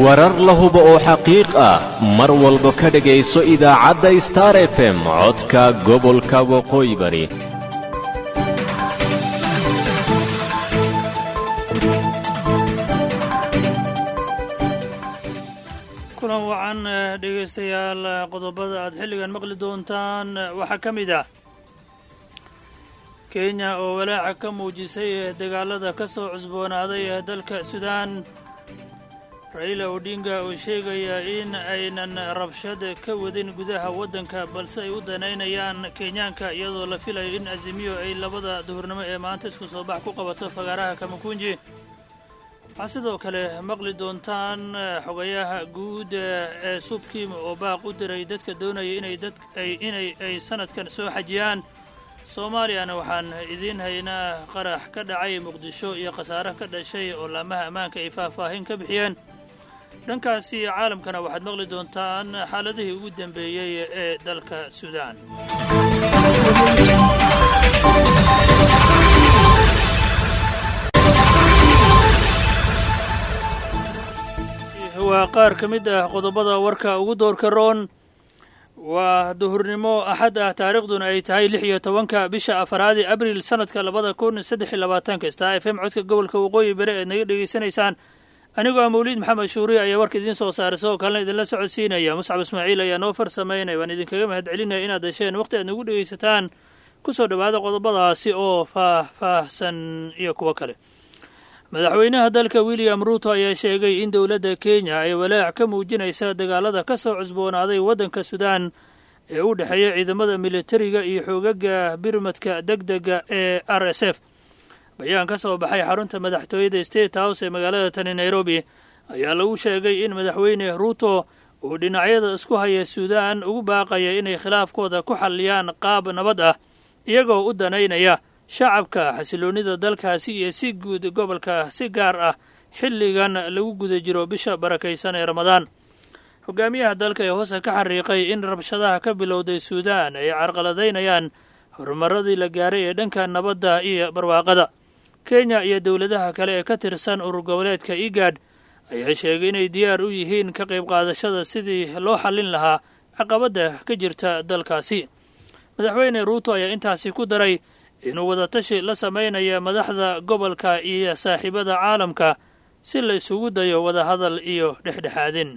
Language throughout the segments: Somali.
warar la hubo oo xaqiiq ah mar walba ka dhegayso idaacadda star f m codka gobolka waqooyi bari kulan wacan dhegaystayaal qodobada aad xilligan maqli doontaan waxaa ka mid ah kenya oo walaaca ka muujisay dagaalada ka soo cusboonaaday dalka suudaan raila odinga oo sheegaya in aynan rabshad ka wadin gudaha waddanka balse ay u danaynayaan kenyaanka iyadoo la filayo in azimiyo ay labada duhurnimo ee maanta isku soo bax ku qabato fagaaraha kamakunji waxaa sidoo kale maqli doontaan xogayaha guud ee subkiim oo baaq u diray dadka doonaya inay dad inay ay sanadkan soo xajiyaan soomaaliyana waxaan idiin haynaa qarax ka dhacay muqdisho iyo khasaare ka dhashay oo laamaha ammaanka ay faahfaahin ka bixiyeen dhankaasi caalamkana waxaad maqli doontaan xaaladihii ugu dambeeyey ee dalka suudaan waa qaar ka mid ah qodobada warka ugu doorka roon waa duhurnimo axad ah taariikhduna ay tahay lix iyo tobanka bisha afaraadi abril sanadka labada kun saddex iyo labaatanka star f m codka gobolka waqooyi bari eed naga dhegaysanaysaan anigoo ah mawliid maxamed shuuriye ayaa warka idiin soo saaray sidoo kalena idinla socodsiinaya muscab ismaaciil ayaa noo farsamaynaya waan idinkaga mahad celinaya inaad dasheen waqti aad nagu dhegaysataan ku soo dhowaada qodobadaasi oo faah-faahsan iyo kuwo kale madaxweynaha dalka william ruuto ayaa sheegay in dowladda kenya ay walaac ka muujinaysa dagaalada ka soo cusboonaaday waddanka suudaan ee u dhexeeya ciidamada militariga iyo xoogaga birmadka degdega ee r s f bayaan ka soo baxay xarunta madaxtooyada state house ee magaalada tani nairobi ayaa lagu sheegay in madaxweyne ruuto uu dhinacyada isku haya suudaan ugu baaqaya inay khilaafkooda ku xalliyaan qaab nabad ah iyagoo u danaynaya shacabka xasiloonnida dalkaasi iyo si guud gobolka si gaar ah xilligan lagu guda jiro bisha barakaysan ee ramadaan hogaamiyaha dalka ee hoose ka xariiqay in rabshadaha ka bilowday suudaan ay carqaladaynayaan horumaradii la gaaray ee dhanka nabadda iyo barwaaqada kenya iyo dowladaha kale ee ka tirsan urur goboleedka igad ayaa sheegay inay diyaar u yihiin ka qayb qaadashada sidii loo xallin lahaa caqabadda ka jirta dalkaasi madaxweyne ruuto ayaa intaasi ku daray inuu wadatashi la samaynaya madaxda gobolka iyo saaxiibada caalamka si la isugu dayo wadahadal iyo dhexdhexaadin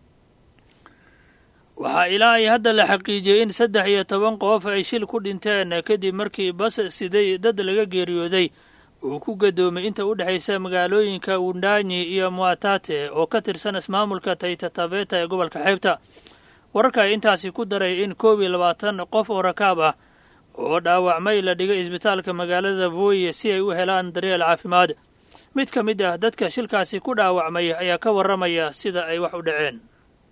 waxaa ilaa ay hadda la xaqiijiyey in saddex iyo toban qof ay shil ku dhinteen kadib markii bas siday dad laga geeriyooday uu ku gadoomay inta u dhexaysa magaalooyinka wundanyi iyo muatate oo ka tirsan ismaamulka taytatabeta ee gobolka xeebta wararka ay intaasi ku daray in koob iyo labaatan qof oo rakaab ah oo dhaawacmay la dhigay isbitaalka magaalada voye si ay u helaan daryeel caafimaad mid ka mid ah dadka shilkaasi ku dhaawacmay ayaa ka warramaya sida ay wax u dhaceen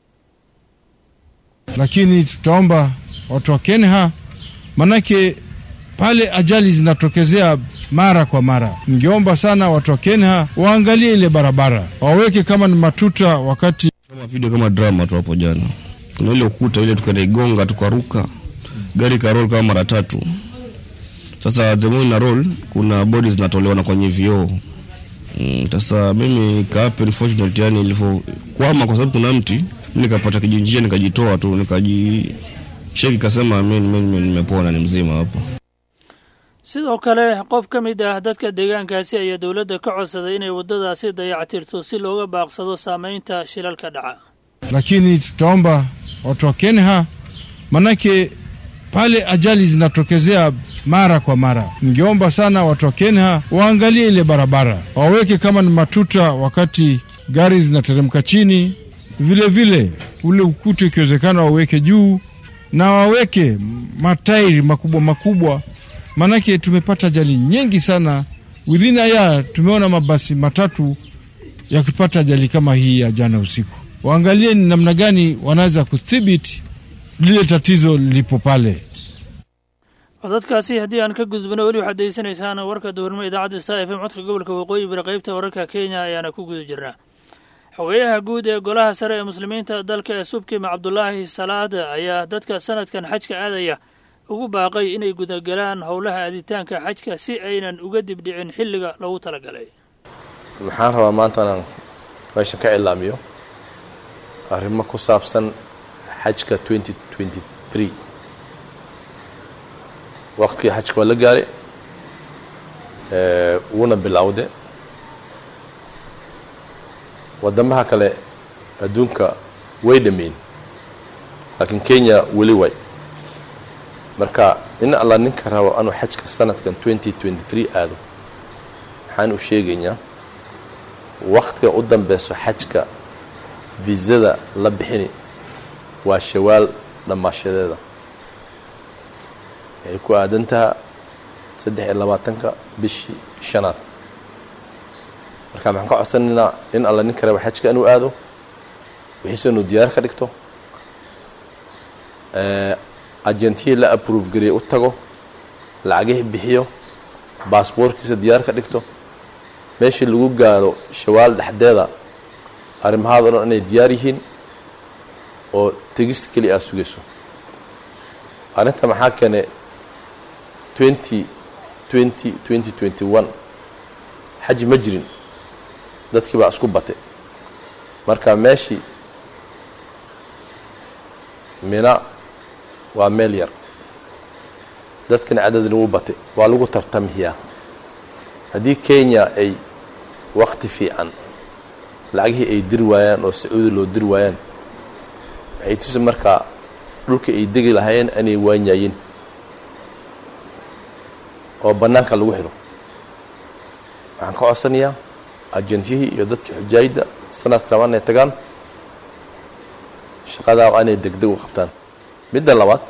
lakini tutaomba watu wa Kenya, manake pale ajali zinatokezea mara kwa mara. Ningeomba sana watu wa Kenya waangalie ile barabara, waweke kama ni matuta wakati kama video kama drama tu hapo jana, kuna ile ukuta ile tukaigonga tukaruka gari karol kama mara tatu. Sasa the more ina roll, kuna bodi zinatolewa na kwenye vioo mm, sasa mimi kaapa unfortunately, yani ilivyokwama kwa sababu kuna mti, mimi nikapata kijinjia nikajitoa tu nikajisheki, kasema mimi nimepona, ni mzima hapo. sidoo kale qof ka mid ah dadka deegaankaasi ayaa dowladda ka codsaday inay waddadaasi dayactirto si looga baaqsado saamaynta shilalka dhaca lakini tutaomba watu wa Kenya, manake pale ajali zinatokezea mara kwa mara. Ningeomba sana watu wa Kenya waangalie ile barabara, waweke kama ni matuta wakati gari zinateremka chini, vile vile ule ukuta ikiwezekana waweke juu na waweke matairi makubwa makubwa, maanake tumepata ajali nyingi sana within a year. Tumeona mabasi matatu yakipata ajali kama hii ya jana usiku. Waangalie ni namna gani wanaweza kudhibiti lile tatizo lilipo pale. codadkaasi haddii aan ka gudbano weli waxaad degeysanaysaan warka duhurnimo idaacadda star f m codka gobolka waqooyi bari qaybta wararka kenya ayaana ku guda jirnaa xogeyaha guud ee golaha sare ee muslimiinta dalka ee subkima cabdulaahi salaad ayaa dadka sanadkan xajka aadaya ugu baaqay inay gudagalaan howlaha aaditaanka xajka si aynan uga dibdhicin xilliga loogu talagalay waxaan rabaa maanta inaan meeshan ka cilaamiyo arrimo ku saabsan xajka 2023 waqtigii xajka waa la gaaray wuuna bilowde waddamaha kale adduunka way dhameyn laakiin kenya weli way marka in alla ninka rabo anuu xajka sanadkan 2023 aado waxaan u sheegaynaa waktiga u dambeyso xajka visada la bixini waa shawaal dhammaashadeeda waxay ku aadantaha saddex iyo labaatanka bishii shanaad marka maxaan ka codsanaynaa in alla ninka raba xajka inuu aado wixiise inuu diyaar ka dhigto agentihii la aprove gariyay u tago lacagihii bixiyo baasboorkiisa diyaar ka dhigto meeshii lagu gaaro shawaal dhexdeeda arrimahaada o dhan inay diyaar yihiin oo tegista keli aad sugayso arrinta maxaa keenay twenty twenty twenty twenty one xaji ma jirin dadkii baa isku batay marka meeshii mina waa meel yar dadkana cadadna wuu batay waa lagu tartamiyaa haddii kenya ay wakti fiican lacagihii ay diri waayaan oo sacuudi loo diri waayaan waxay tusi markaa dhulka ay degi lahaayeen inay waanyayin oo bannaanka lagu xidho waxaan ka codsanayaa ajentiyihii iyo dadkii xujaayidda sanadka laba inay tagaan shaqadaa waa inay degdeg u qabtaan midda labaad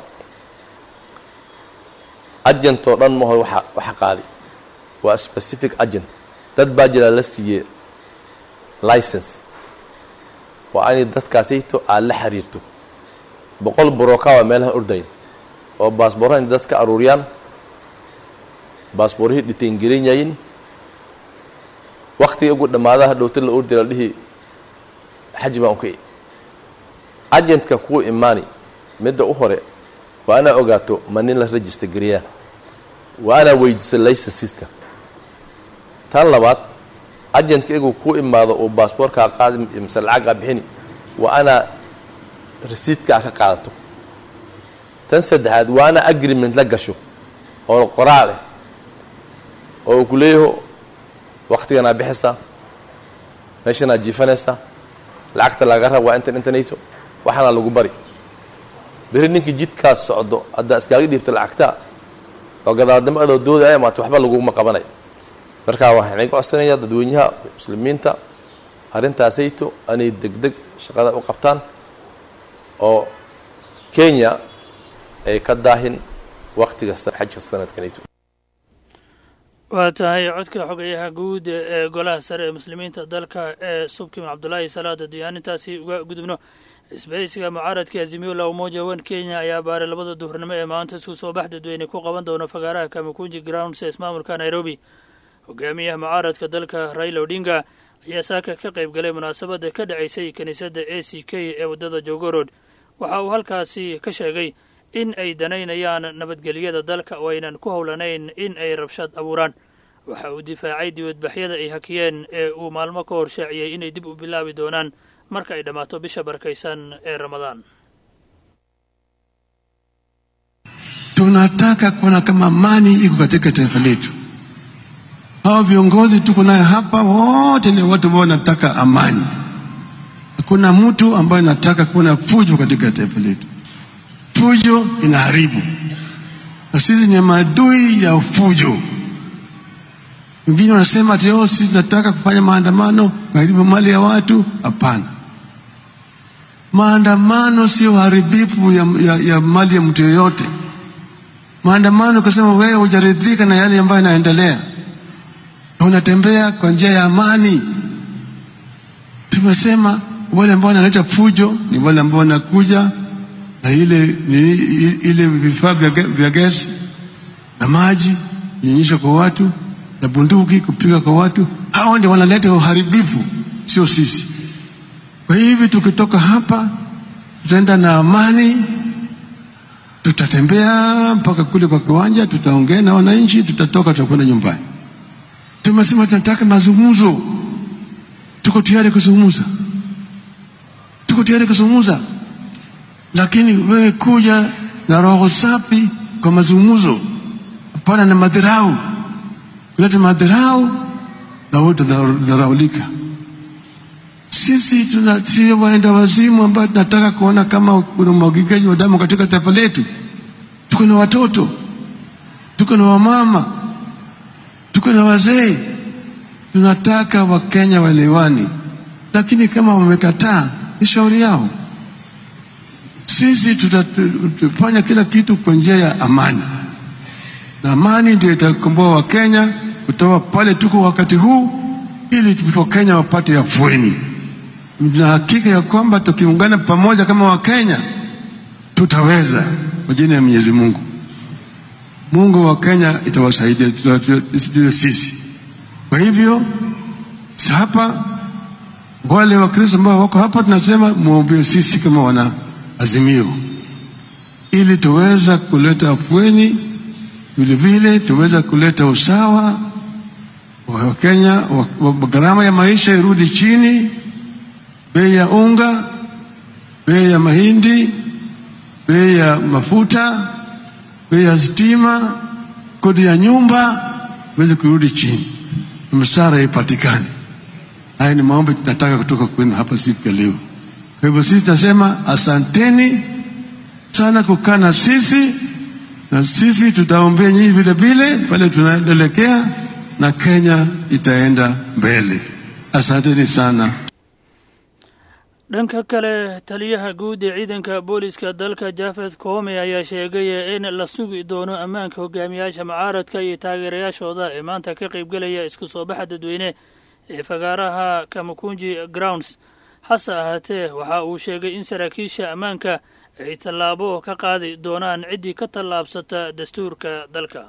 agent oo dhan maho waxa waxa qaadi waa specific agent dad baa jiraa la siiyey license waa inay dadkaasayto aad la xiriirto boqol broka waa meelaha ordayn oo baasboorraha intay dad ka aruuriyaan baasboorrihii dhitayngelinyayin waktiga ugu dhammaadaha dhowta la ordi la dhihi xaji baan uka agentka kuwa imaani midda u hore waa inaa ogaato ma nin la register gariyaa waa inaa weydiiso licensiska tan labaad agentka igu ku imaado uu baasboorkaa qaadi mise lacaggaa bixini waa inaa resiidkaa ka qaadato tan saddexaad waa inaa agreement la gasho oo qoraal eh oo uu ku leeyaho waktiganaa bixaysaa meeshanaa jiifanaysaa lacagta laga rab waa intan intanayto waxaana lagu bari beri ninkii jidkaas socdo haddaa iskaaga dhiibto lacagtaa oo gadaaldamo adoo doodaya maata waxba laguma qabanayo markaa waxaan iga codsanayaa dadweynaha muslimiinta arrintaasayto anay degdeg shaqada u qabtaan oo kenya ay ka daahin waktiga xajka sanadkanayto waa tahay codka xogayaha guud ee golaha sare ee muslimiinta dalka ee subkim cabdulaahi salaada diyaanintaasi uga gudubno isbahaysiga mucaaradka azimiola umoja wan kenya ayaa baaray labada duhurnimo ee maanta isku soo bax dadweyne ku qaban doona fagaaraha kamakunji grounds ee ismaamulka nairobi hogaamiyaha mucaaradka dalka raila odinga ayaa saaka ka qayb galay munaasabadda ka dhacaysay kiniisadda a c k ee waddada jogorod waxa uu halkaasi ka sheegay in ay danaynayaan nabadgelyada dalka oo aynan ku howlanayn in ay rabshad abuuraan waxa uu difaacay dibadbaxyada ay hakiyeen ee uu maalmo ka hor shaaciyey inay dib u bilaabi doonaan marka ay dhammaato bisha barakaysan ee ramadaan tunataka kuona kama amani iko katika taifa letu. Hao viongozi tuko naye hapa wote ni watu ambao wanataka amani. Hakuna mtu ambaye anataka kuona fujo katika taifa letu. Fujo inaharibu, na sisi ni maadui ya fujo. Wengine wanasema ati oh, sisi tunataka kufanya maandamano kuharibu mali ya watu. Hapana, maandamano sio uharibifu ya, ya, ya mali ya mtu yoyote. Maandamano kusema wewe hujaridhika na yale ambayo yanaendelea, unatembea kwa njia ya amani. Tumesema wale ambao wanaleta fujo ni wale ambao wanakuja na ile nini, ile vifaa vya ge- vya gesi na maji kunyonyesha kwa watu na bunduki kupiga kwa watu. Hao ndio wanaleta uharibifu, sio sisi. Kwa hivyo tukitoka hapa tutaenda na amani, tutatembea mpaka kule kwa kiwanja, tutaongea na wananchi, tutatoka, tutakwenda nyumbani. Tumesema tunataka mazungumzo, tuko tayari kuzungumza, tuko tuko tayari kuzungumza, lakini wewe kuja na roho safi kwa mazungumzo, hapana na madharau. Kuleta madharau na wote dharaulika. Sisi tuna si waenda wazimu ambao tunataka kuona kama kuna umwagikaji wa damu katika taifa letu. Tuko na watoto, tuko na wamama, tuko na wazee. Tunataka Wakenya waelewani, lakini kama wamekataa, ni shauri yao. Sisi tutafanya kila kitu kwa njia ya amani, na amani ndio itakomboa Wakenya kutoka pale tuko wakati huu, ili Wakenya wapate afueni na hakika ya kwamba tukiungana pamoja kama Wakenya tutaweza kwa jina ya Mwenyezi Mungu. Mungu wa Kenya itawasaidia sijue sisi. Kwa hivyo hapa, wale Wakristo ambao wako hapa, tunasema muombee sisi kama wana Azimio, ili tuweza kuleta afueni, vile vile tuweza kuleta usawa wa Kenya, gharama ya maisha irudi chini bei ya unga, bei ya mahindi, bei ya mafuta, bei ya stima, kodi ya nyumba iweze kurudi chini, msara ipatikane. Haya ni maombi tunataka kutoka kwenu hapa siku ya leo. Kwa hivyo sisi tunasema asanteni sana kukaa na sisi, na sisi tutaombea nyinyi vile vile pale tunaelekea, na Kenya itaenda mbele. Asanteni sana. dhanka kale taliyaha guud ee ciidanka booliska dalka jafed koome ayaa sheegay in la sugi doono ammaanka hogaamiyaasha mucaaradka iyo taageerayaashooda ee maanta ka qaybgelaya isku soo baxa dadweyne ee fagaaraha kamakunji grounds hase ahaatee waxa uu sheegay in saraakiisha ammaanka ay tallaabo ka qaadi doonaan ciddii ka tallaabsata dastuurka dalka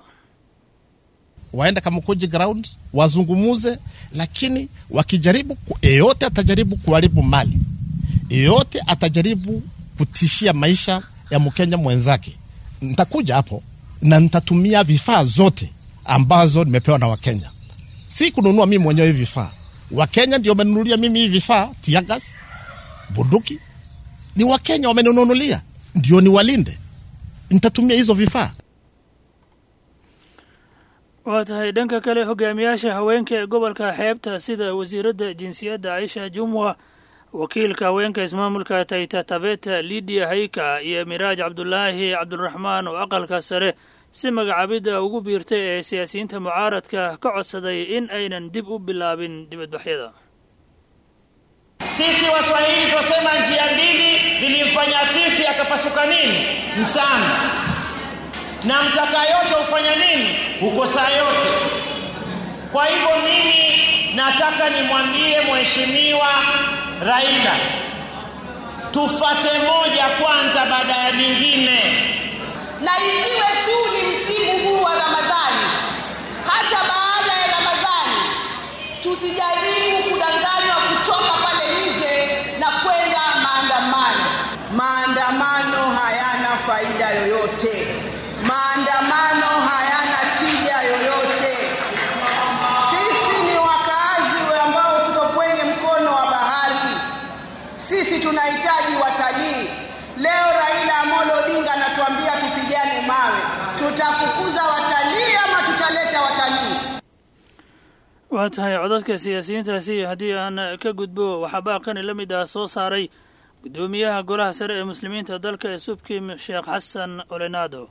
waenda Kamukunji ground wazungumuze, lakini wakijaribu, yeyote atajaribu kuharibu mali, yeyote atajaribu kutishia maisha ya Mkenya mwenzake, nitakuja hapo na nitatumia vifaa zote ambazo nimepewa na Wakenya. Si kununua mimi mwenyewe hivi vifaa, Wakenya ndio wamenunulia mimi hivi vifaa, tiagas, bunduki, ni Wakenya wamenunulia, ndio niwalinde. Nitatumia hizo vifaa. waa tahay dhanka kale hogaamiyaasha haweenka ee gobolka xeebta sida wasiiradda jinsiyadda aisha jumwa wakiilka haweenka ismaamulka tayta tabeta lidia hayka iyo miraaj cabdulaahi cabdiraxmaan oo aqalka sare si magacaabidda ugu biirtay ee siyaasiyiinta mucaaradka ka codsaday in aynan dib u bilaabin dibadbaxyada Sisi Waswahili twasema njia mbili zilimfanya fisi akapasuka nini? Msamba. Na mtaka yote hufanya nini? Hukosa yote. Kwa hivyo mimi nataka nimwambie mheshimiwa Raila, tufate moja kwanza baada ya nyingine. na isiwe tu ni msimu huu wa Ramadhani, hata baada ya Ramadhani tusijaribu kudanganywa kutoka pale nje na kwenda maandamano. Maandamano hayana faida yoyote. Maandamano hayana tija yoyote. Sisi ni wakaazi ambao tuko kwenye mkono wa bahari. Sisi tunahitaji watalii. Leo Raila Amolo Odinga anatuambia tupigane mawe. Tutafukuza watalii ama tutaleta watalii? waa tahay codadka siyaasiyiintaasi haddii aan ka gudbo waxaa baaqani la mid ah soo saaray guddoomiyaha golaha sare ee muslimiinta dalka ee subkim sheekh xasan olenado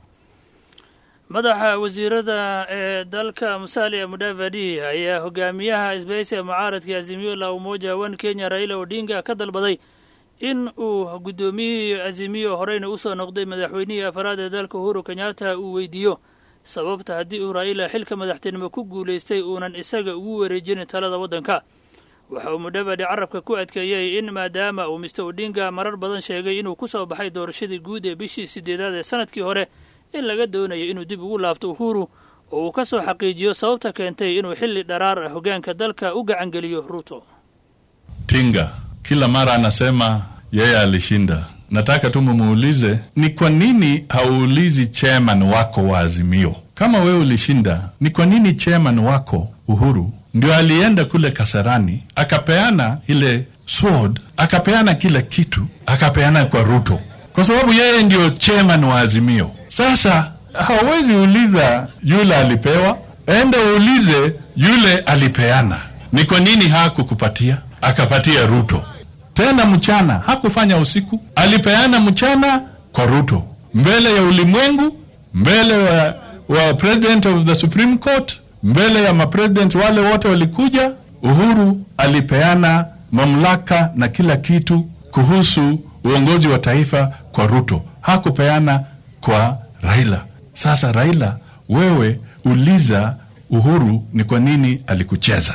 madaxa wasiirada ee dalka musalia mudavadi ayaa hogaamiyaha isbahaysiga mucaaradka azimiyo la umoja wan kenya raila odinga ka dalbaday in uu guddoomiyihii azimiyo horeyna usoo noqday madaxweynihii afaraad ee dalka uhuru kenyatta uu weydiiyo sababta haddii uu raa'ila xilka madaxtinimo ku guulaystay uunan isaga ugu wareejinin talada waddanka waxa uu mudavadi carabka ku adkeeyey in maadaama uu mister odinga marar badan sheegay inuu ku soo baxay doorashadii guud ee bishii sideedaad ee sanadkii hore in laga doonayo inuu dib ugu laabto uhuru oo uu ka soo xaqiijiyo sababta keentay inuu xilli dharaar ah hoggaanka dalka u gacangeliyo ruuto Tinga kila mara anasema yeye alishinda. Nataka tu mumuulize ni kwa nini hauulizi chairman wako wa Azimio kama wewe ulishinda, ni kwa nini chairman wako Uhuru ndio alienda kule Kasarani akapeana ile sword akapeana kila kitu akapeana kwa ruto kwa sababu yeye ndio chairman wa azimio sasa hawezi uliza yule alipewa enda uulize yule alipeana ni kwa nini hakukupatia akapatia ruto tena mchana hakufanya usiku alipeana mchana kwa ruto mbele ya ulimwengu mbele wa, wa president of the supreme court mbele ya mapresident wale wote walikuja uhuru alipeana mamlaka na kila kitu kuhusu uongozi wa taifa kwa ruto hakupeana kwa raila sasa raila wewe uliza uhuru ni kwa nini alikucheza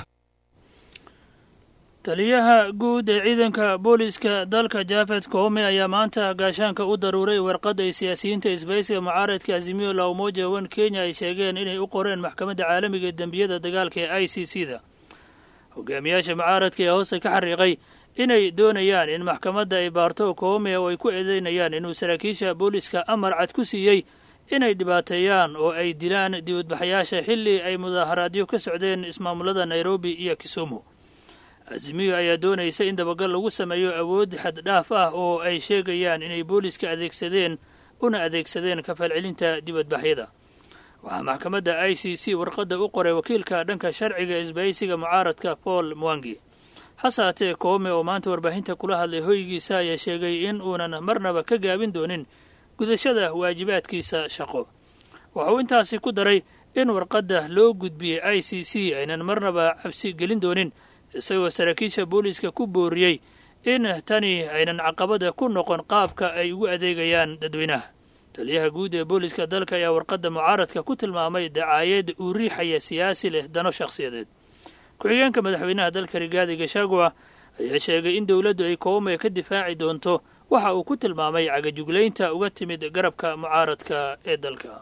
taliyaha guud ee ciidanka booliiska dalka jafed koome ayaa maanta gaashaanka u daruuray warqadda ay siyaasiyiinta isbaysiga mucaaradka azimiyo la umoja wan kenya ay sheegeen inay u qoreen maxkamadda caalamiga ee dembiyada dagaalka ee i c c da hogaamiyaasha mucaaradka ee hoose ka xariiqay inay doonayaan in maxkamadda ay baarto koome oo ay ku eedeynayaan inuu saraakiisha booliiska amar cad ku siiyey inay dhibaateeyaan oo ay dilaan dibadbaxayaasha xilli ay mudaaharaadyo ka socdeen ismaamulada nairobi iyo kisumu azimiyo ayaa doonaysa in dabagal lagu sameeyo awood xad dhaaf ah oo ay sheegayaan inay booliiska adeegsadeen una adeegsadeen kafalcelinta dibadbaxyada waxaa maxkamadda i c c warqadda u qoray wakiilka dhanka sharciga isbaysiga mucaaradka paul mwangi hase haatee koome oo maanta warbaahinta kula hadlay hoygiisa ayaa sheegay in uunan marnaba ka gaabin doonin gudashada waajibaadkiisa shaqo waxa uu intaasi ku daray in warqadda loo gudbiyey i c c aynan marnaba cabsi gelin doonin isagoo saraakiisha booliiska ku booriyey in tani aynan caqabada ku noqon qaabka ay ugu adeegayaan dadweynaha taliyaha guud ee booliiska dalka ayaa warqadda mucaaradka ku tilmaamay dacaayad uu riixaya siyaasi leh dano shakhsiyadeed ku-xigeenka madaxweynaha dalka rigaadi gashagua ayaa sheegay in dowladdu ay koome ka difaaci doonto waxa uu ku tilmaamay cagajuglaynta uga timid garabka mucaaradka ee dalka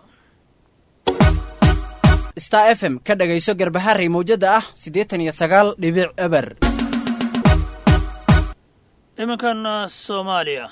star f m ka dhagayso garbaharey mawjada ah siddeetan iyo sagaal dhibic eber iminkan soomaaliya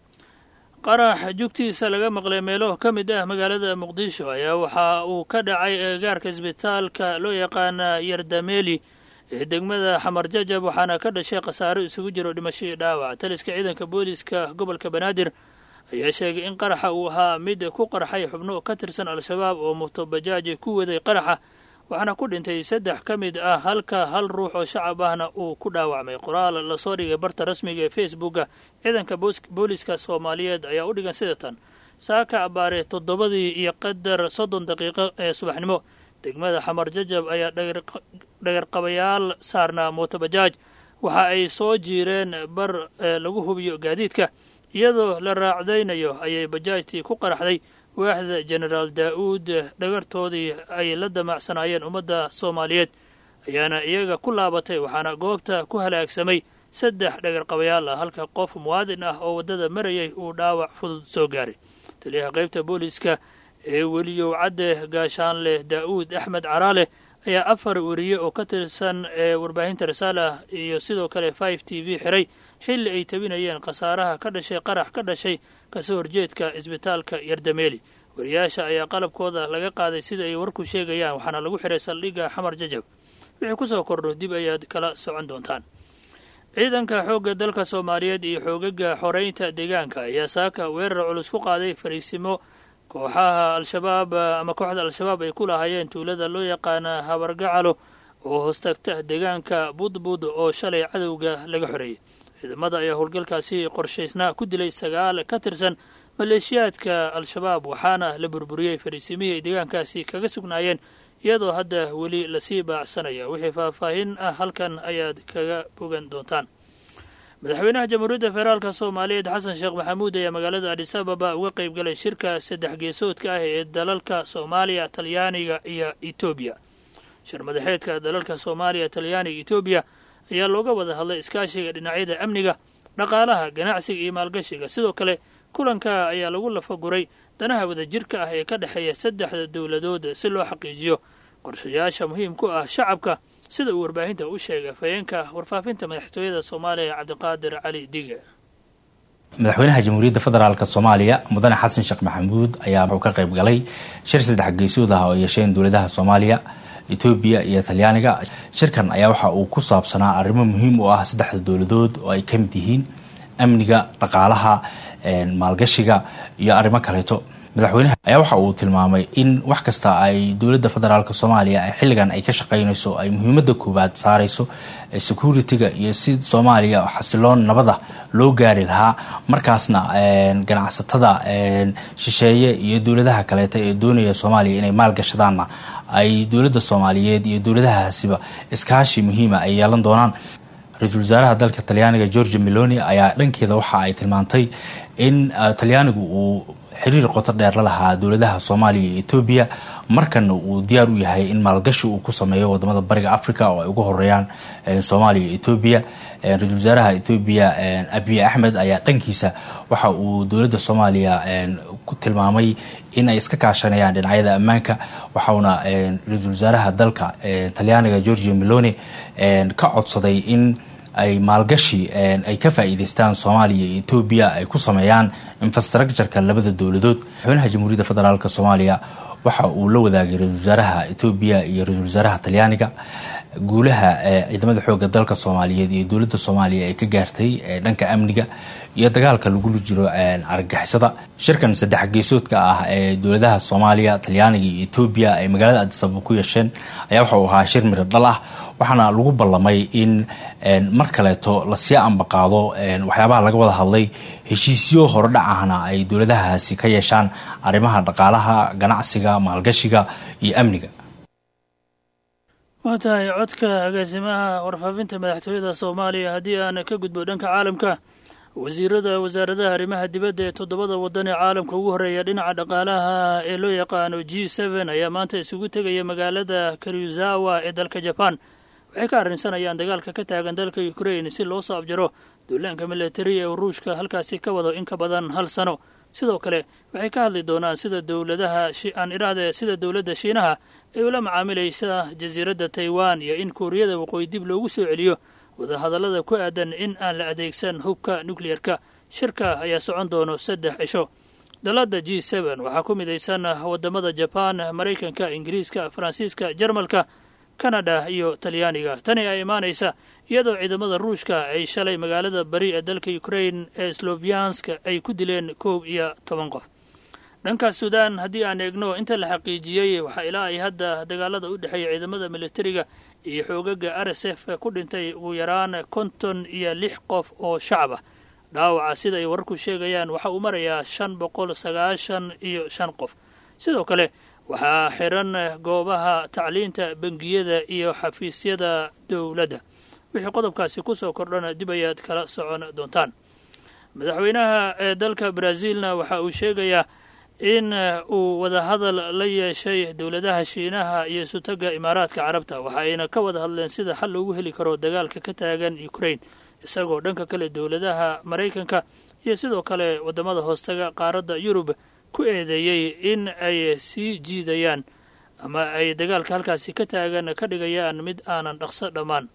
qarax jugtiisa laga maqlay meelo ka mid ah magaalada muqdisho ayaa waxa uu ka dhacay eegaarka isbitaalka loo yaqaana yardameeli ee degmada xamar jajab waxaana ka dhashay khasaaro isugu jiro dhimashadii dhaawac taliska ciidanka booliiska gobolka banaadir ayaa sheegay in qaraxa uu ahaa mid ku qarxay xubno ka tirsan al-shabaab oo mutobajaaji ku waday qaraxa waxaana ku dhintay saddex ka mid ah halka hal ruux oo shacab ahna uu ku dhaawacmay qoraal lasoo dhigay barta rasmiga ee facebooka ciidanka booliiska soomaaliyeed ayaa u dhigan sida tan saaka abaare toddobadii iyo qadar soddon daqiiqo ee subaxnimo degmada xamar jajab ayaa dhagarqabayaal saarnaa mootobajaaj waxa ay soo jiireen bar lagu hubiyo gaadiidka iyadoo la raacdaynayo ayay bajaajtii ku qaraxday waaxda jenaraal daa'uud dhagartoodii ay la damacsanaayeen ummadda soomaaliyeed ayaana iyaga ku laabatay waxaana goobta ku halaagsamay saddex dhagarqabayaal ah halka qof muwaadin ah oo waddada marayay uu dhaawac fudud soo gaaray taliyaha qaybta booliiska ee weliyow cadde gaashaanleh daa'uud axmed caraale ayaa afar weriye oo ka tirsan ee warbaahinta risaalah iyo sidoo kale five t v xiray xilli ay tabinayeen khasaaraha ka dhashay qarax ka dhashay kasoo horjeedka isbitaalka yardameeli wariyaasha ayaa qalabkooda laga qaaday sida ay warku sheegayaan waxaana lagu xiray saldhigga xamar jajab wixii kusoo kordho dib ayaad kala socon doontaan ciidanka xoogga dalka soomaaliyeed iyo xoogaga xoreynta deegaanka ayaa saaka weerar culus ku qaaday fariisimo kooxaha al-shabaab ama kooxda al-shabaab ay ku lahaayeen tuulada loo yaqaana habargacalo oo hoostagta deegaanka budbud oo shalay cadowga laga xoreeyey ciidamada ayaa howlgalkaasi qorshaysnaa ku dilay sagaal ka tirsan maleeshiyaadka al-shabaab waxaana la burburiyey fariisimihii ay deegaankaasi kaga sugnaayeen iyadoo hadda weli lasii baacsanaya wixii faahfaahin ah halkan ayaad kaga bogan doontaan madaxweynaha jamhuuriyadda federaalka soomaaliyeed xasan sheekh maxamuud ayaa magaalada adis ababa uga qayb galay shirka saddex geesoodka ah ee dalalka soomaaliya talyaaniga iyo etoobiya shir madaxeedka dalalka soomaaliya talyaaniga etoobiya ayaa looga wada hadlay iskaashiga dhinacyada amniga dhaqaalaha ganacsiga iyo maalgashiga sidoo kale kulanka ayaa lagu lafaguray danaha wadajirka ah ee ka dhexeeya saddexda dowladood si loo xaqiijiyo qorshayaasha muhiim ku ah shacabka sida uu warbaahinta u sheegay afhayeenka warfaafinta madaxtooyada soomaaliya cabdiqaadir cali dige madaxweynaha jamhuuriyadda federaalk soomaaliya mudane xasan sheekh maxamuud ayaa wuxuu ka qayb galay shir saddex geesood ah oo yeesheen dowladaha soomaaliya etoobiya iyo talyaaniga shirkan ayaa waxa uu ku saabsanaa arrimo muhiim u ah saddexda dowladood oo ay ka mid yihiin amniga dhaqaalaha maalgashiga iyo arrimo kaleeto madaxweynaha ayaa waxa uu tilmaamay in wax kasta ay dowladda federaalk soomaaliya xilligan ay ka shaqaynayso ay muhiimada koowaad saarayso security-ga iyo si soomaaliya xasiloon nabada loo gaari lahaa markaasna ganacsatada shisheeye iyo dowladaha kaleeta ee doonaya soomaaliya inay maalgashadaanna ay dowladda soomaaliyeed iyo dowladahaasiba iskaashi muhiima ay yeelan doonaan ra-iisul wasaaraha dalka talyaaniga georgia meloni ayaa dhankeeda waxa ay tilmaantay in talyaanigu uu xiriir qoto dheer la lahaa dowladaha soomaaliya iyo etoobiya markana uu diyaar u yahay in maalgashi uu ku sameeyo wadamada bariga africa oo ay ugu horeeyaan soomaaliya iyo etoobiya ra-iisul wasaaraha etoobiya abiy axmed ayaa dhankiisa waxa uu dowladda soomaaliya ku tilmaamay in ay iska kaashanayaan dhinacyada ammaanka waxauna ra-iisul wasaaraha dalka talyaaniga georgia meloni ka codsaday in ay maalgashi ay ka faa'iidaystaan soomaaliya iyo etoobiya ay ku sameeyaan infrastructureka labada dowladood madaxweynaha jamhuuriyadda federaalk soomaaliya waxa uu la wadaagay ra-isul wasaaraha etoobiya iyo ra-isul wasaaraha talyaaniga guulaha ciidamada xooga dalka soomaaliyeed iyo dowladda soomaaliya ay ka gaartay dhanka amniga iyo dagaalka lagula jiro argagixisada shirkan saddex geesoodka ah ee dowladaha soomaaliya talyaaniga iyo etoobiya ay magaalada adisababa ku yeesheen ayaa waxa uu ahaa shir miro dhal ah waxaana lagu ballamay in mar kaleeto lasii ambaqaado waxyaabaha laga wada hadlay heshiisyo horodhac ahna ay dowladahaasi ka yeeshaan arrimaha dhaqaalaha ganacsiga maalgashiga iyo amniga waa tahay codka agaasimaha warfaafinta madaxtooyada soomaaliya haddii aan ka gudbo dhanka caalamka wasiirada wasaaradaha arrimaha dibadda ee toddobada waddan ee caalamka ugu horreeya dhinaca dhaqaalaha ee loo yaqaano g seen ayaa maanta isugu tegaya magaalada karyuzawa ee dalka jaban waxay ka arrinsanayaan dagaalka ka taagan dalka ukrain si loo soo abjaro duulaanka militari ee ruushka halkaasi ka wado in ka badan hal sano sidoo kale waxay ka hadli doonaan sida dowladaha aan idhaahde sida dowladda shiinaha ay ula macaamilaysa jasiiradda taiwan iyo in kuuriyada waqooyi dib loogu soo celiyo wadahadallada ku aadan in aan la adeegsan hubka nukliyerka shirka ayaa socon doono saddex cisho dalladda g seen waxaa ku midaysan wadamada jabaan maraykanka ingiriiska faransiiska jarmalka kanada iyo talyaaniga tani ay imaanaysa iyadoo ciidamada ruushka ay shalay magaalada bari ee dalka ukrain ee slovianska ay ku dileen koob iyo toban qof dhanka suudaan haddii aan eegno inta la xaqiijiyey waxaa ilaa ay hadda dagaalada u dhexeeya ciidamada militariga iyo xoogaga r s f ku dhintay ugu yaraan konton iyo lix qof oo shacab ah dhaawaca sida ay wararku sheegayaan waxa uu marayaa shan boqol sagaashan iyo shan qof sidoo kale waxaa xiran goobaha tacliinta bangiyada iyo xafiisyada dowladda wixii qodobkaasi ku soo kordhana dib ayaad kala socon doontaan madaxweynaha ee dalka brazilna waxa uu sheegayaa in uu wadahadal la yeeshay dowladaha shiinaha iyo sutaga imaaraadka carabta waxa ayna ka wada hadleen sida xal loogu heli karo dagaalka ka taagan ukrain isagoo dhanka kale dowladaha maraykanka iyo sidoo kale wadamada hoostaga qaaradda yurub ku eedeeyey in ay sii jiidayaan ama ay dagaalka halkaasi ka taagan ka dhigayaan mid aanan dhaqso dhammaan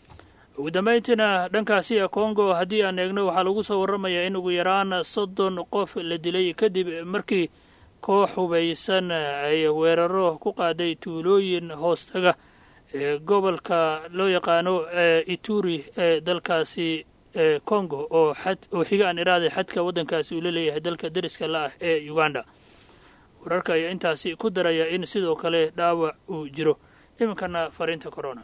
ugu dambayntiina dhankaasi ee kongo haddii aan eegno waxaa lagu soo warramayaa in ugu yaraan soddon qof la dilay kadib markii koox hubaysan ay weeraro ku qaaday tuulooyin hoostaga ee gobolka loo yaqaano ee ituri ee dalkaasi ee congo oo xad oo xiga aan iraaday xadka waddankaasi uu la leeyahay dalka deriska la ah ee uganda wararka ayaa intaasi ku daraya in sidoo kale dhaawac uu jiro iminkana fariinta corona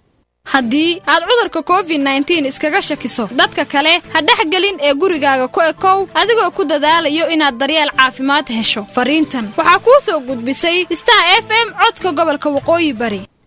haddii aad cudurka covid nneteen iskaga shakiso dadka kale ha dhexgelin ee gurigaaga ku ekow adigoo ku dadaalayo inaad daryeel caafimaad hesho fariintan waxaa kuu soo gudbisay star f m codka gobolka waqooyi bari